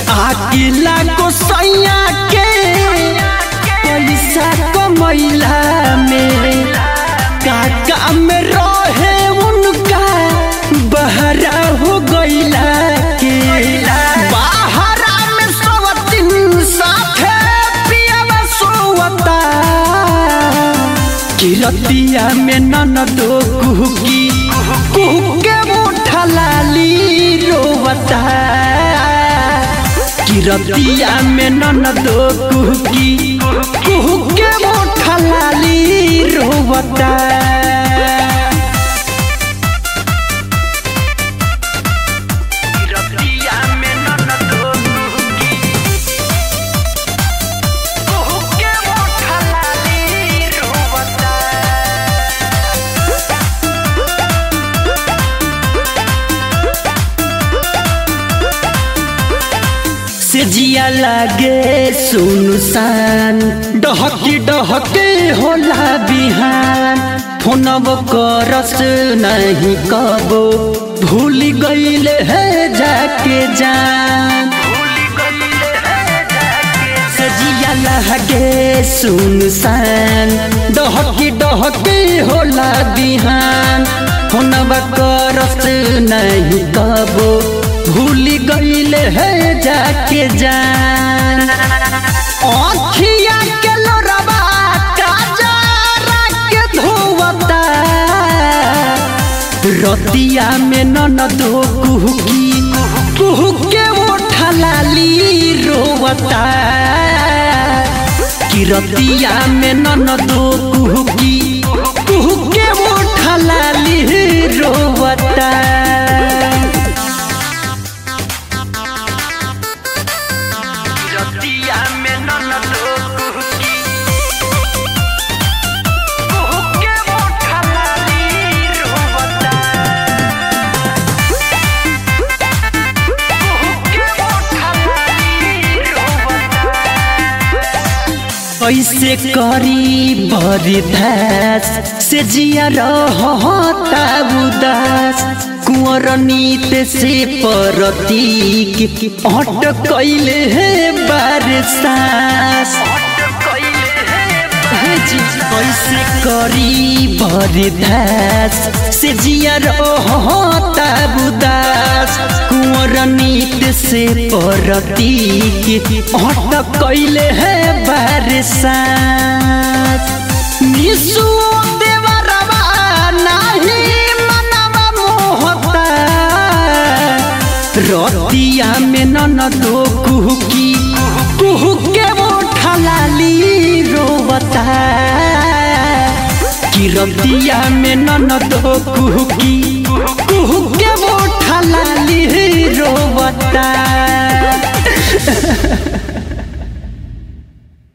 आकिला को सैया के पैसा कमैला में काका में रहे उनका बहरा हो गईला के बहरा में सवतिन साथे पियावा सोवता किरतिया में ननदो कुहकी कुहके मुठा लाली रोवता किरतिया में ननदो कुहकी कुहके मुठा लाली रोवता किरतिया में ननदो कुहकी कुहके मुठा लाली रोवता से जिया लागे सुनसान डहकी डहके होला बिहान फोनब करस नहीं कबो भूल गईले है जाके जान से जिया लागे सुनसान डहकी डहके होला बिहान फोनब करस नहीं कबो भूल गईले है जाके जान आँखिया के लोरबा काजरा के धोवता रतिया में ननदो कुहकी कुहके उठा लाली रोवता कि रतिया में ननदो कुहकी कुहके उठा लाली रोवता रतिया में ननदो कुहकी कुहके उठा लाली रोवता कुहके उठा लाली रोवता ऐसे करी बरी भैस से जिया रहता उदास कुंवर नीत से परतीक अट कैले है बारसास कैसे करी बरी भैस से जिया रहता उदास कुंवर नीत से परतीक अट कैले है बारसास निसु देवरवा नाही मनवा मोहता रतिया में ननदो कुहकी कुहके उठा लाली रोवता कि रतिया में ननदो कुहकी कुहके उठा लाली रोवता